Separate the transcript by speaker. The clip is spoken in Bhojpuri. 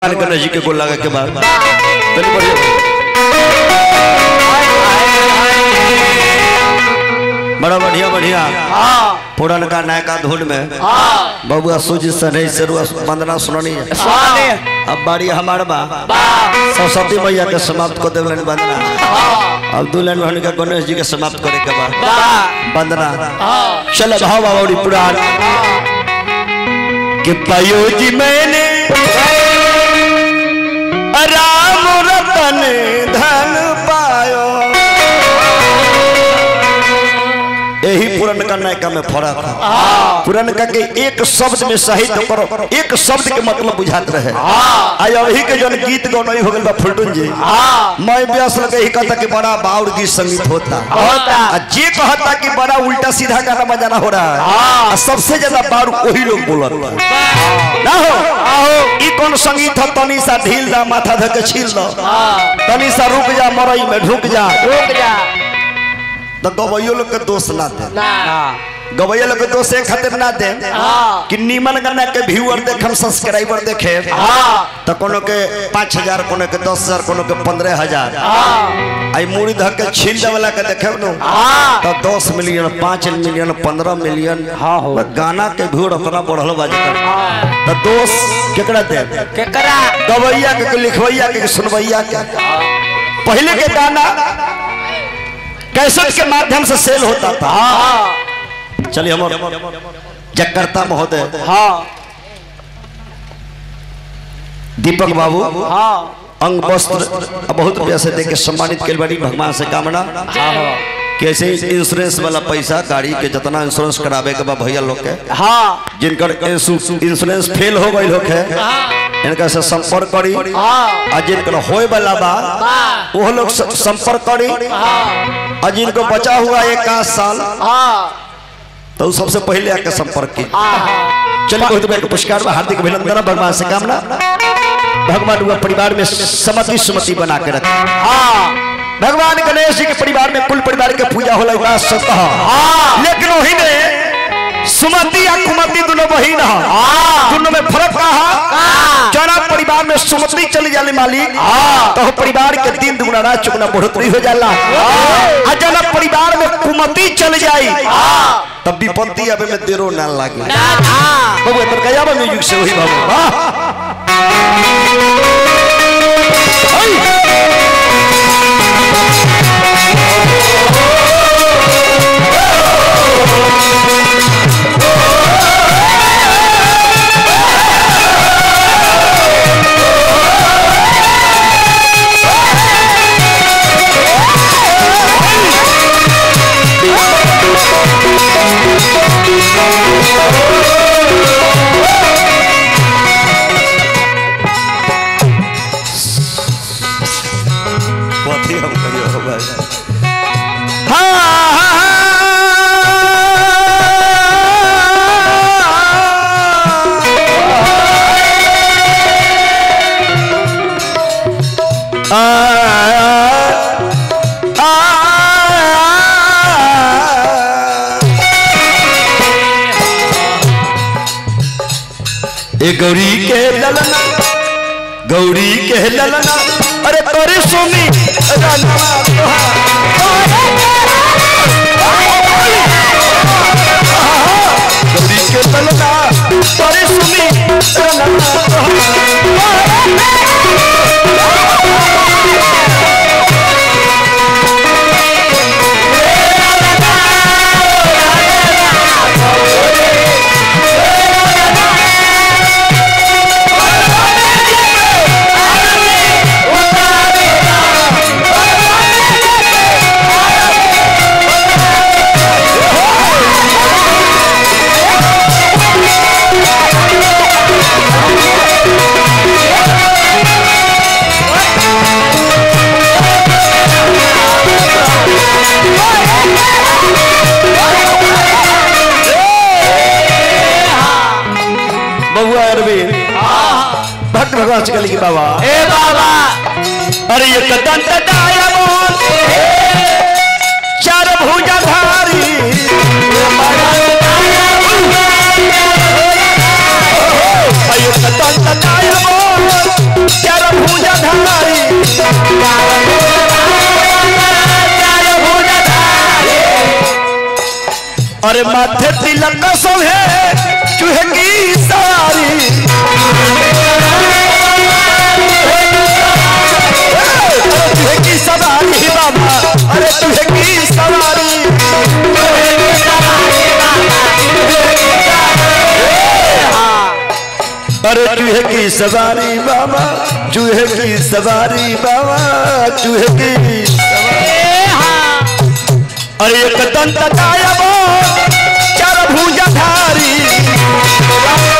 Speaker 1: गणेश जी के गोल लगा के बाद तनी बढ़िया बड़ा बढ़िया बढ़िया पुरन का नयका धुन में बबुआ सूजी सनई से रुआ वंदना सुननी है अब बारी हमार बा सरस्वती मैया के समाप्त कर देवलन वंदना अब दुल्हन बहन के गणेश जी के समाप्त करे के बाद वंदना चल भाव बावड़ी पुराण कि पायो जी मैंने राम रतन धन पायो यही पुरनका नयका में फर्क है पुरनका के एक शब्द में साहित्य करो एक शब्द के मतलब बुझात रहे आ अभी के जन गीत गौनई हो गइल बा फुलटुन जी मैं व्यास लगे ही कहता कि बड़ा बाउर गीत संगीत होता
Speaker 2: होता।
Speaker 1: आ जे कहता कि बड़ा उल्टा सीधा गाना बजाना हो रहा है आ सबसे ज्यादा बाउर वही लोग बोलत ना हो ई कौन संगीत है तनी सा ढील दा माथा धके छील दो तनी सा रुक जा मरई में ढुक जा
Speaker 2: रुक जा
Speaker 1: तो गवैयो लोग के दोष ना दे
Speaker 2: ना
Speaker 1: गवैया लोग के दोष एक खातिर ना दे
Speaker 2: हाँ।
Speaker 1: कि नीमन गाना के व्यूअर देखम सब्सक्राइबर देखे
Speaker 2: हाँ
Speaker 1: तो कोनो के पाँच हजार कोनो के दस हजार कोनो के पंद्रह हजार
Speaker 2: हाँ
Speaker 1: आई मुड़ी धक के छील दे वाला के देखे नु
Speaker 2: हाँ
Speaker 1: तो दस मिलियन पाँच मिलियन पंद्रह मिलियन
Speaker 2: हाँ हो।
Speaker 1: गाना के भीड़ उतना बढ़ल बाजे तो दोष केकरा दे
Speaker 2: केकरा
Speaker 1: गवैया के के लिखवैया के के सुनवैया के पहले के गाना कैसेट के माध्यम से सेल होता था
Speaker 2: हाँ
Speaker 1: चलिए हम जकर्ता महोदय
Speaker 2: हाँ
Speaker 1: दीपक बाबू
Speaker 2: हाँ
Speaker 1: अंग वस्त्र बहुत पैसे दे के सम्मानित कल बड़ी भगवान से कामना
Speaker 2: हाँ
Speaker 1: कैसे इंश्योरेंस वाला पैसा गाड़ी के जितना इंश्योरेंस करावे के बा भैया लोग के
Speaker 2: हाँ
Speaker 1: जिनकर इंसु- इंश्योरेंस फेल हो गई होके इनका से संपर्क करी
Speaker 2: हाँ
Speaker 1: आ जिनकर होए वाला बा
Speaker 2: हाँ
Speaker 1: वो लोग स- संपर्क करी
Speaker 2: हाँ
Speaker 1: और जिनको बचा हुआ एक आध साल
Speaker 2: हाँ
Speaker 1: तो उ सबसे पहले आके संपर्क की
Speaker 2: हाँ
Speaker 1: चलिए बहुत बड़ा पुरस्कार में हार्दिक अभिनंदन भगवान से कामना भगवान हुआ परिवार में समति सुमति बना के रखे
Speaker 2: हाँ
Speaker 1: भगवान गणेश जी के परिवार में कुल परिवार के पूजा होला उपास सत
Speaker 2: हाँ।
Speaker 1: लेकिन वही में सुमति या कुमति दोनों बहिन है
Speaker 2: हाँ।
Speaker 1: दोनों में फर्क का है
Speaker 2: हाँ।
Speaker 1: जना परिवार में सुमति चली जाले मालिक
Speaker 2: हाँ।
Speaker 1: तो परिवार के दिन दुगुना रात चुगुना बढ़ोतरी हो जाला आ जना परिवार में कुमति चल जाई तब विपत्ति अबे में देरो ना लागे
Speaker 2: हाँ
Speaker 1: बाबू तर कया म्यूजिक से वही बाबू वाह कथी हम कहियो हो भाई ए गौरी के ललना गौरी के ललना अरे तोरे सुनी रनवा तोहार। गौरी के ललना तोरे सुनी रनवा तोहार। बबुआ अरविंद भक्त भगवान से कहली कि बाबा
Speaker 2: ए बाबा
Speaker 1: अरे ये कदम तदाया मोहन चार भुजा धारी अरे ये कदम तदाया मोहन अरे माथे तिलक का सब है चूहे की सवारी अरे चूहे की सवारी बाबा अरे चूहे की सवारी अरे चूहे की सवारी बाबा चूहे की सवारी बाबा चूहे की अरे एक दंत कायबो चार भुजा धारी